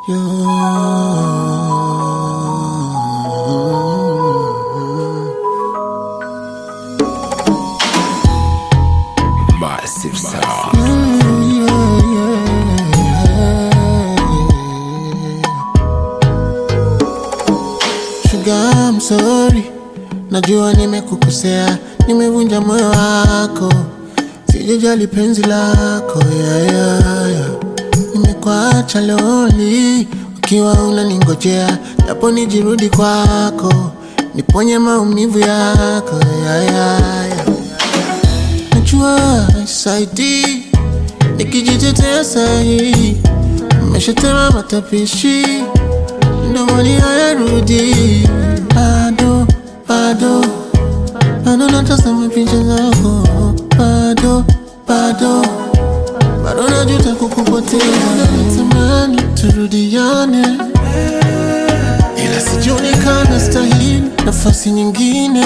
Massive sound. Sugar, I'm sorry, najua nimekukosea, nimevunja moyo wako, sijajali penzi lako yeah, yeah, yeah. Nimekuacha loli ukiwa unaningojea, japo nijirudi kwako, niponye maumivu yako yeah, yeah, yeah. Najua saidi nikijitetea sahi, umeshatema matapishi ndomoni hayarudi, bado bado bado natazama picha zako, bado bado bado najuta kukupoteza, natamani turudiane, ila sijui kama stahili nafasi nyingine.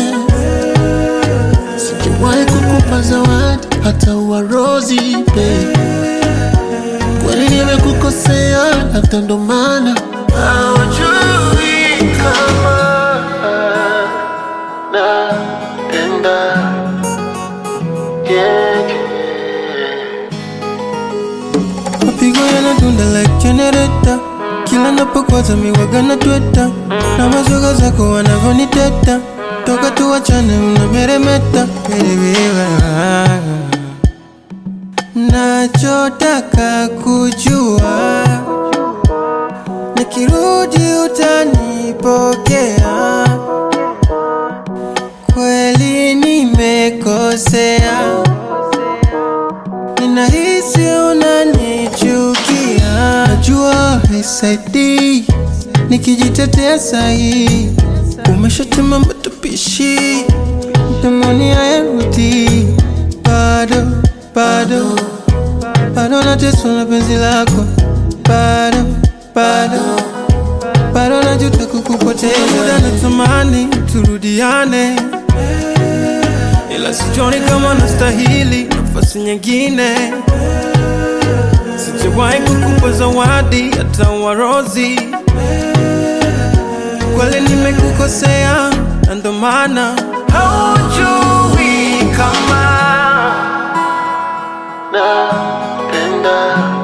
Sijawahi kukupa zawadi hata uwarozi babe. Kweli nimekukosea, labda ndo maana haujui kama napenda yeah, yeah. mapigo yanadunda like generator kila napokwaza miwaga na tweta na mazoga zako wanavyoniteta toka tuwachane unameremeta Wewe, nachotaka kujua nikirudi utanipokea kweli nimekosea Ninahisi unanichukia, najua haisaidii nikijitetea sahi. Umeshatema matapishi, mdomoni hayarudi, bado bado bado nateswa na penzi lako, bado bado bado najuta kukupoteza. Muda natamani turudiane ila sijoni kama nastahili nafasi nyingine. Sijawahi kukupa zawadi hata warozi, kweli nimekukosea, na ndo maana haujui kama napenda